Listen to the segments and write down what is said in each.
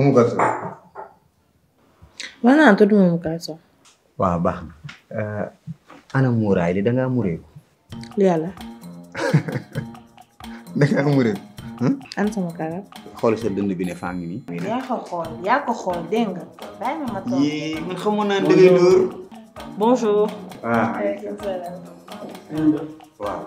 Umu Kalsum. wax naa tudd Umu Kalsum. waaw baax na. ana muuraay li da ngaa mureeku. yàlla da ngaa mureeku. an sama karab. xool sa dënd bi ne faa ngi nii. yaa ko xool yaa ko xool dégg nga. bàyyi ma ma toog. yee man xamoon naa ne da ngay dóor. bonjour. ah waaw.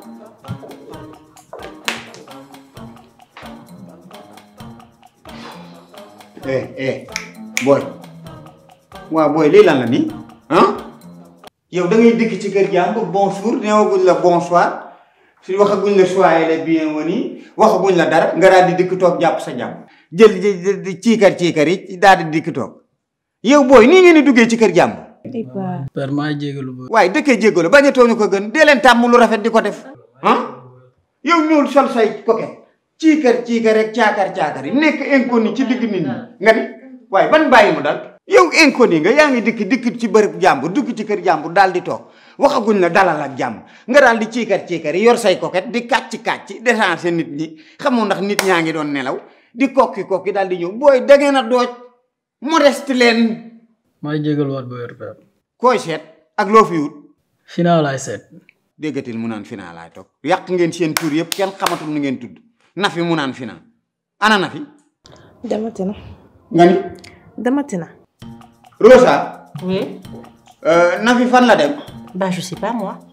eh eh booy waaw booy lii lan la nii ah yow da ngay dëkk ci kër jàmbur bonjour neewaguñ la bonsoir su waxaguñ la soyez les bienvenus waxaguñ la dara nga daal di dikk toog jàpp sa jàmm jël jël di ciikar ciikar yi daal di dikk toog yow booy nii ngeen di duggee ci kër jàmbur Iba. père maa jégalu ba waaye dëkkee jéggalu bañ a tooñu ko gën dee leen tàmm lu rafet di ko def ah yow ñuul sol say coquette ciikar ciikar rek caakar caakar yi nekk inconnu ci digg nit ñi nga ni waaye ban bàyyi mu dal yow inconnu nga yaa ngi dikk dikk ci bërëb jàmbur dugg ci kër jàmbur daal di toog waxaguñ la dalal ak jàmm nga daal di ciikar ciikar yi yor say coquette di kàcc kàcc déchancer nit ñi xamoo ndax nit ñaa ngi doon nelaw di kokki kokki daal di ñëw booy da ngeen a dooj modeste leen maa jégalu waat ba wér père koy seet ak loo fi wut final laay seet déggatil mu naan final laay toog yàq ngeen seen tur yëpp kenn xamatul nu ngeen tudd nafi mu naan final ana nafi demati na. nga ni demati na. Rosa Oui. euh, nafi fan la dem Bah, je sais pas, moi.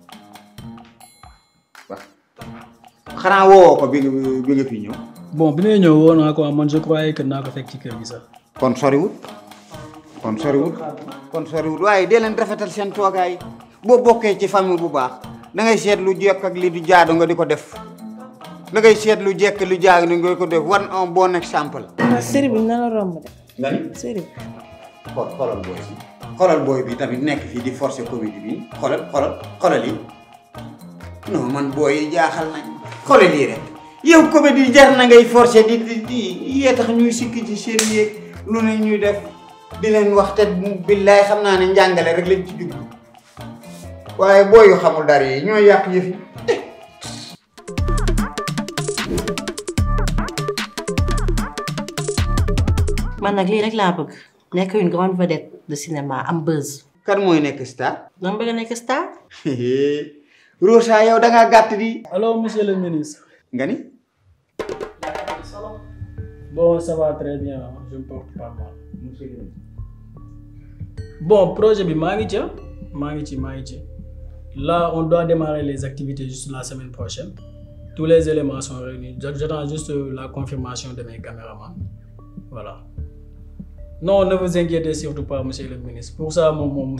xanaa woowoo ko bi nga bi nga fi ñëw bon bi ngay ñëw woo naa ko man je croyais que naa ko fekk ci kër gi sax kon soriwut kon soriwut kon soriwut waaye dee leen rafetal seen toogaay boo bokkee ci famille bu baax da ngay seet lu jekk ak li du jaadu nga di ko def da ngay seet lu jekk lu jaadu nga di ko def wan un bon exemple ah série bi na la romb de. nga ni série bi. xool xoolal booy bi xoolal booy bi tamit nekk fii di forcer comédie bi xoolal xoolal xoolal yi non man booy yi jaaxal nañ xoolal lii rek yow comédie jar na ngay forcer di di di yee tax ñuy sikk ci seen yéeg lu ne ñuy def di leen wax te billaay xam naa ne njàngale rek lañ ci jublu waaye booy yu xamul dara yi ñooy yàq yëf yi man nag lii rek laa bëgg nekk une grande vedette de cinéma am buzz. kan mooy nekk star dama bëgg a nekk star. Rosa yow da ngaa gàtt di alors monsieur le ministre nga ni bon ça va très bien je me porte pas mal bon projet bi maa ngi ca maa ngi ci maa ngi ci là on doit démarrer les activités juste la semaine prochaine tous les éléments sont réunis j'attends juste la confirmation de mes caméramans voilà non ne vous inquiétez surtout pas monsieur le ministre pour ça moom moom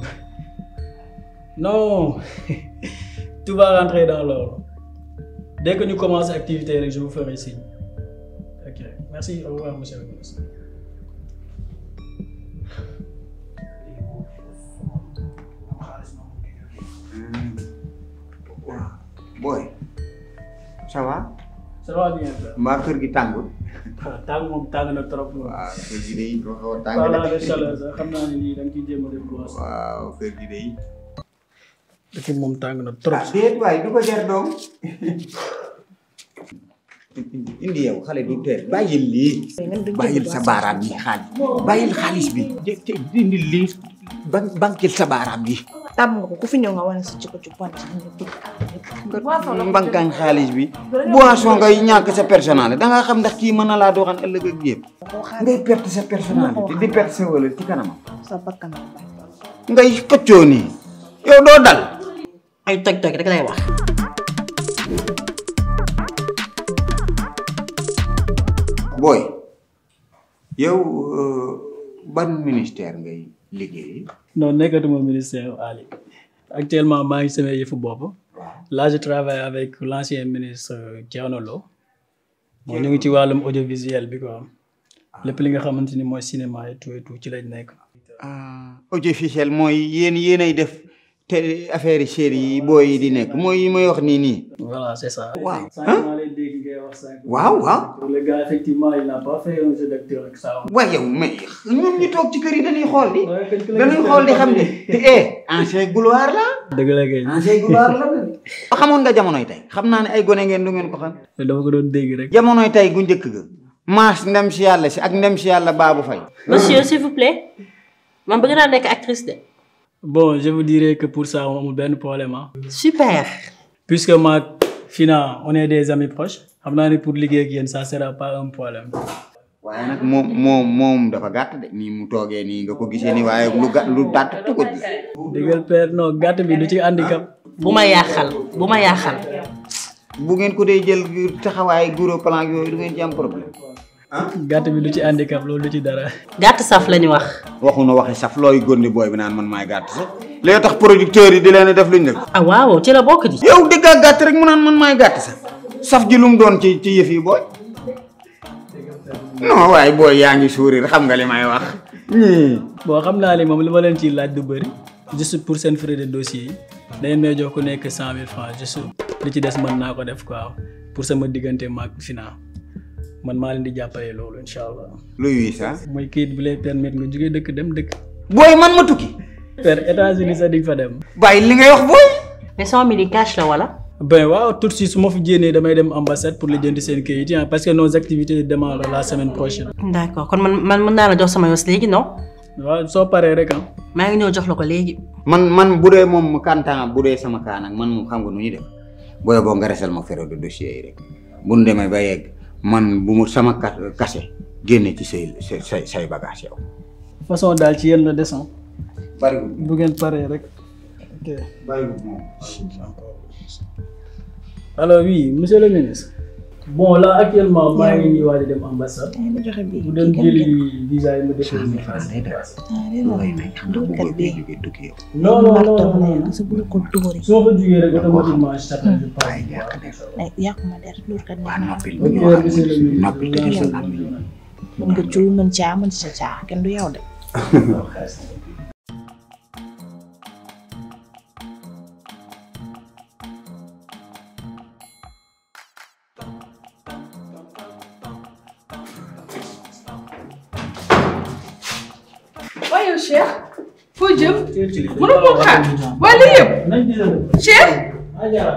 non tout va rentrer dans l'ordre dès que ñu commence activité rek je vous ferai signe ok merci au revoir monsieur le ministre waaw booy ça va ça va bien frère. mbaa kër gi tàngul ah tàng moom tàng na trop moom. waaw kër gi day ko xaw a tàng parlant de chaleur sax xam naa ne lii da nga ciy jéem a def góos. waaw kër gi day dëkk bi moom tàng na trop. ah déet waay du ko jar doom indi yow xale du teel bàyyil lii bàyyil sa baaraam yi xaalis bàyyil xaalis bi te- te indi lii ban bankil sa baaraam yi tàmm nga ko ku fi ñëw nga wane sa jikko ju bon ci ñëpp. mbankaan xaalis bi boisson ngay ñàkk sa personnalité da nga xam ndax kii mën na laa doxan ëllëg ak yëpp ngay perte sa personnalité di perte sa wala ci kanamam sa bakkan la bañ. ngay xëccoo nii yow doo dal ay toj toj rek lay wax. booy yow euh, ban ministère ngay liggéey non nekkatuma ministère Ali actuellement maa ngi sama yëfu bopp. là je travaille avec l'ancien ministre Thierno Lo. bon ñu ngi ci wàllum audiovisuel bi quoi. lépp li nga xamante ni mooy cinéma et tout et tout ci lañ nekk. ah audiovisuel mooy yéen yéenay def te affaire yi série yi booy yi di nekk mooy yi may wax nii nii voilà c'est ça. waaw sànq maa lay dégg ngay wax sànq. waaw waaw pour le gars effectivement il n'a pas fait un jeu d'acteur ak ça. waaye yow mais ñun ñu toog ci kër yi dañuy xool di dañuy xool di xam ne te eh ancien gloire la dëgg la kay. ancien gloire la xamoon nga jamonoy tey xam naa ne ay gone ngeen du ngeen ko xam dama ko doon dégg rek. jamonoy tey gu njëkk ga maas ndem si yàlla si ak ndem si yàlla baabu fay monsieur s'il vous plaît man bëgg naa nekk actrice de. bon je vous dirais que pour ça amul benn problème ah. super. puisque maag Fina on est des amis proches xam naa ne pour liggéey ak yéen ça sera pas un problème. waaye nag moom moom moom dafa gàtt de nii mu toogee nii nga ko gisee nii waaye lu gàtt lu gàtt tugut bi déggal père non gàtt bi du ci handicap. bu ma yàqal bu ma yàqal. bu ngeen ko dee jël taxawaay guro plan yooyu du ngeen ci am problème gàtt bi du ci handicap loolu du ci dara. gàtt saf la ñu wax. waxuna waxe saf looy góndi booy bi naan man maay gàtt sax léegi tax producteurs yi di leen def luñ def ah waaw ci la bokk di. yow dëggaa gàtt rek mu naan man maay gàtt sax saf ji lu mu doon ci ci yëf yi booy non waaye booy yaa ngi sourire xam nga li may wax ñii bon xam naa ni moom li ma leen ciy laaj du bëri juste pour seen frais de dossier yi da ngeen may jox ku nekk cent mille francs juste li ci des mën naa ko def quoi pour sama diggante maag Fina man maa leen di jàppale loolu incha allah. luy wii sax mooy kayit bi lay permettre nga jógee dëkk dem dëkk. booy man ma tukki per États-Unis sax di nga fa dem. bàyyi li ngay wax booy mais cent mille yi cash la wala. ben waaw tout de suite su ma fi jénnee damay dem ambassade pour lijjanti seen kayit yi ah, parce que nos activités démarrent la semaine prochaine. d'accord kon man man mën naa la jox sama yos léegi non. waaw soo paree rek ah. maa ngi ñëw jox la ko léegi. man man bu dee moom mu kantaan bu dee sama kaa nag man moom xam nga nu ñuy def booy boo nga resel ma fere de dossier yi rek bu nu demee ba yegg man bu mu sama ka kase génne ci say say say say bagage yow. façon daal ci yéen la descend bariwul bu ngeen paree rek. ok bariwul moom. alors oui monsieur le ministre. bon là actuellement maa ngi nii waaj a dem ambassade. ma joxe bii bu dem jëli visa yi ma déposé ko face à face. dóorkat bi non non marto non la non sa bul ko dóori su ma fa jugee rek automatiquement je t'appelle je passe. ay yàquma der dóorkat bi naa ok monsieur le ministre. noppi tëjee sa mën nga cul mën caa mën sa caa kenn du yow de waaye yow Cheikh foo jëm mënoo mënoo koo xaar waaye lii yëpp nañ ci dem. Cheikh Ajara.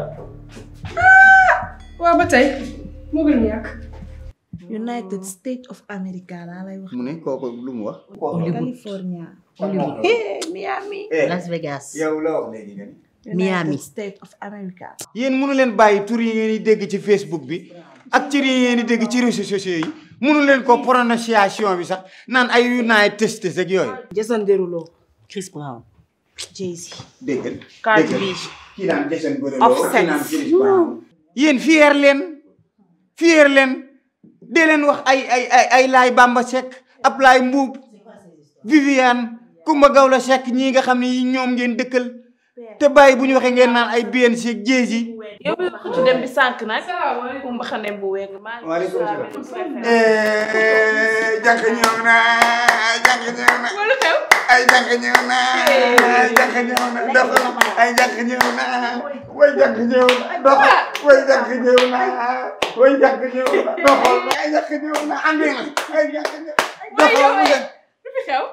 waaw ba tey moo gën a ñàkk United States of America laa lay wax mu ne kooku lu mu wax. California Hollywood. Eh, Miami Las Vegas. yow la wax léegi nga ni. Miami. United States of America yéen mënu leen bàyyi tur yi ngeen di dégg ci Facebook bi ak tur yi ngeen di dégg ci réseaux sociaux yi mënu leen ko prononciation bi sax naan ay United States ak yooyu. Jason Derulo Chris Brown. Jay-Z déggal Cardi déggal. B kii naan Jason Derulo Offset. kii naan Chris Brown. yéen fier leen fier leen dee leen wax ay ay ay ay Laay Bamba Seck Ablaye Mbuub Viviane Kumba Gawla Seck ñii nga xam ne ñoom ngeen dëkkal te bàyyi bu ñu waxee ngeen naan ay BNC ak Jay-Z yow bi ku ci dem bi sànq nag ku mbaxane bu weeg maa ngi Waaleykum salaam. salaam jànk ñëw na jànk ñëw na wala xew ay jànk ñëw na jànk ñëw na dox ay jànk ñëw na way jànk ñëw na dox way jànk ñëw na way jànk ñëw na doxal ay jànk ñëw na andi na ay jànk ñëw doxal mu dem lu fi xew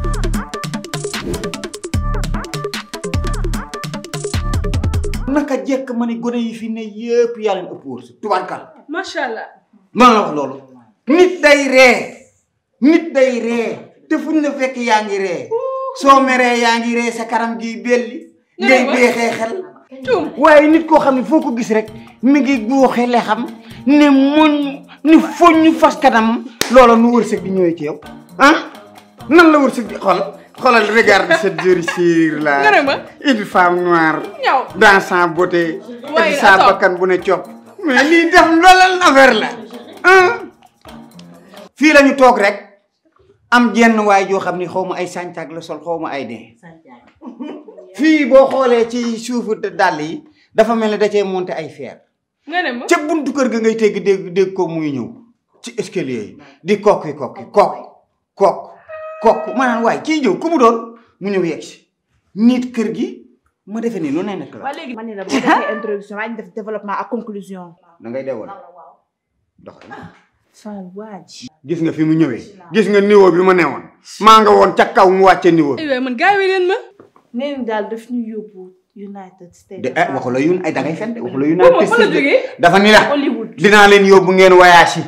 naka jekk ma ne gone yi fi ne yëpp yaa leen ëpp wërsëg tubaarkal macha allah maa la wax loolu nit day ree nit day ree te fuñ la fekk yaa ngi ree soo meree yaa ngi ree sa kanam gi belli ngay ma. beexee xel tuum waaye nit koo xam ne foo ko gis rek mi ngi guuxe le xam ne moñ ni foñ fas kanam loola nu wërsëg di ñëwee ci yow ah nan la wërsëg di xool xoolal regarde cette jolie sire là Nga ne ma? une femme noire ñaw dans sa beauté Waaye ak sa attends. bakkan bu ne copp mais lii def loolal affaire la ah fii la ñu toog rek am jenn waay joo xam ni xaw ma ay sàncax la sol xaw ma ay dee fii boo xoolee ci suufu dàll yi dafa mel ne da cee monté ay fer nga ne ma ca buntu kër ga ngay tegg dégg dégg ko muy ñëw ci escalier yi di kokki kokki kokk kokk kokk maanaam waaye kii ñëw ku mu doon mu ñëw yegg si nit kër gi ma defe ni lu ne nekk la waa léegi man ni la boo defee introduction maa ngi def développement ak conclusion da ngay dewoon dox Fall waaj gis nga fi mu ñëwee gis nga niveau bi ma newoon maa nga woon ca kaw mu wàcce niveau ay waay man gaawee leen ma nee ni daal daf ñu yóbbu United States de eh waxu la yun ay da ngay fen de waxu la moom United fa la States jógee dafa ni la Hollywood dinaa leen yóbbu ngeen voyage yi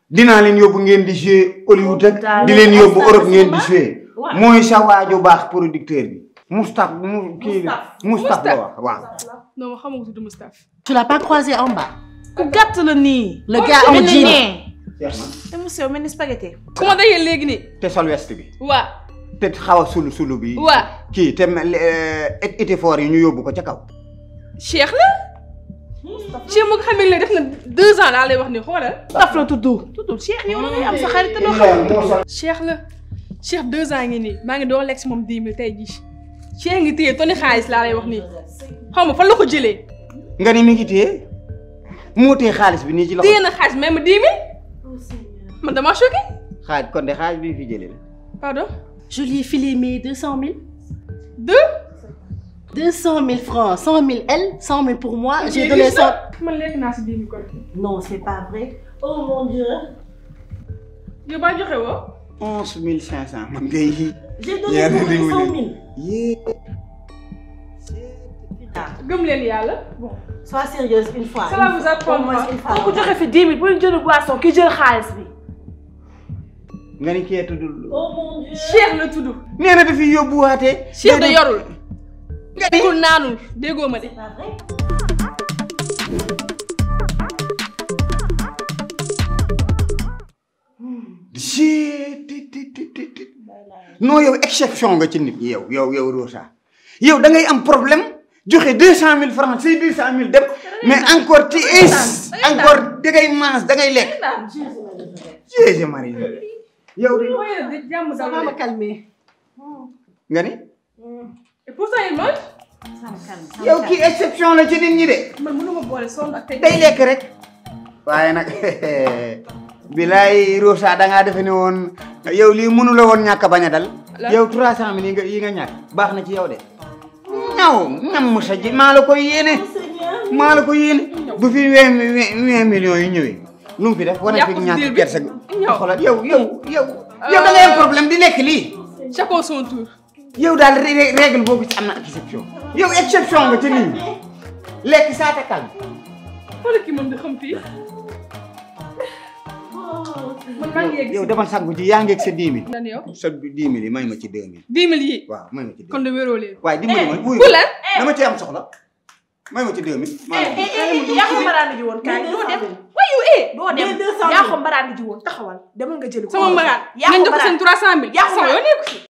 dinaa leen yóbbu ngeen di jouer Hollywood ak di leen yóbbu Europe ngeen di jouer mooy sa waaju baax producteur bi Moustapha mu kii la Moustapha la wax waaw non ma xamagu tudd Moustapha. Tu l'as pas croisé en bas ku gàtt la nii. Le gars en jean. te mu sew mel ni spaghetti. ku ma dajee léegi nii. te sol veste bi waa te xaw a sulu sulu bi waa kii te mel et été fort yi ñu yóbbu ko ca kaw Cheikh la. Cheikh mu nga xam ne def na deux ans laa lay wax ni xoolal. taf la tudd. tudd Cheikh yow la ngay am sa xarit te doo xam. Cheikh la Cheikh deux ans ngi nii maa ngi doon lekk si moom dix mille tey jii Cheikh ngi téye tonni xaalis laa lay wax nii xaw ma fan la ko jëlee nga ni mi ngi téye moo téye xaalis bi nii ci loxo téye na xaalis même dix mille man damaa choqué xaaj kon de xaalis bi fi jëlee la pardon Je lui ai filé mes 200 000. deux 200 000 francs, 100 000 elle, 100 000 pour moi. J'ai donné 100. man lekk naa si dix mille kon Non, c'est pas vrai. Oh mon Dieu. yow baa joxe woo onze mille cinq cent man ngay yii J'ai donné Yeah, pour lui really, 100 000. really. yée gëm leen yàlla bon Sois sérieuse une fois. Ça va vous apprendre, Au moins hein. une fois. ku joxe fi 10 000 bu ñu jël boisson ki jël xaalis bi. nga ni kee tuddul Oh mon Dieu. Cheikh la tudd nee na dafi yóbbuwaate Cheikh da yorul déggul naanul déggoo ma de C'est pas vrai. Jee ti ti ti ti ti non yow exception nga ci nit ñi yow yow yow Rosa yow da ngay am problème joxe deux cent mille francs say deux cent mille dem mais encore ti is encore da ngay maas da ngay lekk Jésus Marie yow de mooy jàmm Ça va me calmer. nga ni et pourtant il mange Ça me calme. ça me yow calme. kii exception la ci nit ñi de man mënuma boole sonn ak tey day lekk rek waaye nag bilaay Rosa da ngaa defe ne woon yow lii mënu la woon ñàkk a bañ a dal Lan? yow trois cent mille yi nga yi nga ñàkk baax na ci yow de ñaw ñam sa ji maa la koy yéene maa la ko yéene bu fi vingt vingt millions yi ñëwee lu mu fi def wane fi Yàqu ñàkk deal bi. kersa Ñëw. xoolal yow yow yow yow da ngay am problème di lekk lii chacun son tour yow daal ré- règle boobu ci am na exception yow exception nga ci nit ñi lekk saa te calme xoolal kii moom di xam fii man maa ngi yegg yow si demal sangu ji yaa ngi ak sa dix mille nan yow sa dix mille yi may ma ci deux mille dix mille yi waaw may ma ci deux kon de wéroo leen waaye dimbali ma wuyu bu lan dama ci am soxla may ma ci deux mille maa ngi yaa ko mbaraan ji woon kaay doo dem. wayu eh doo dem Mais 200 000. yaa ko mbaraan ji woon taxawal demal nga jëli ko. sama maraat yaa nañ ko jox ko seen mbaraan trois cent mille yaa ko sama mbaraan. yoo nekku si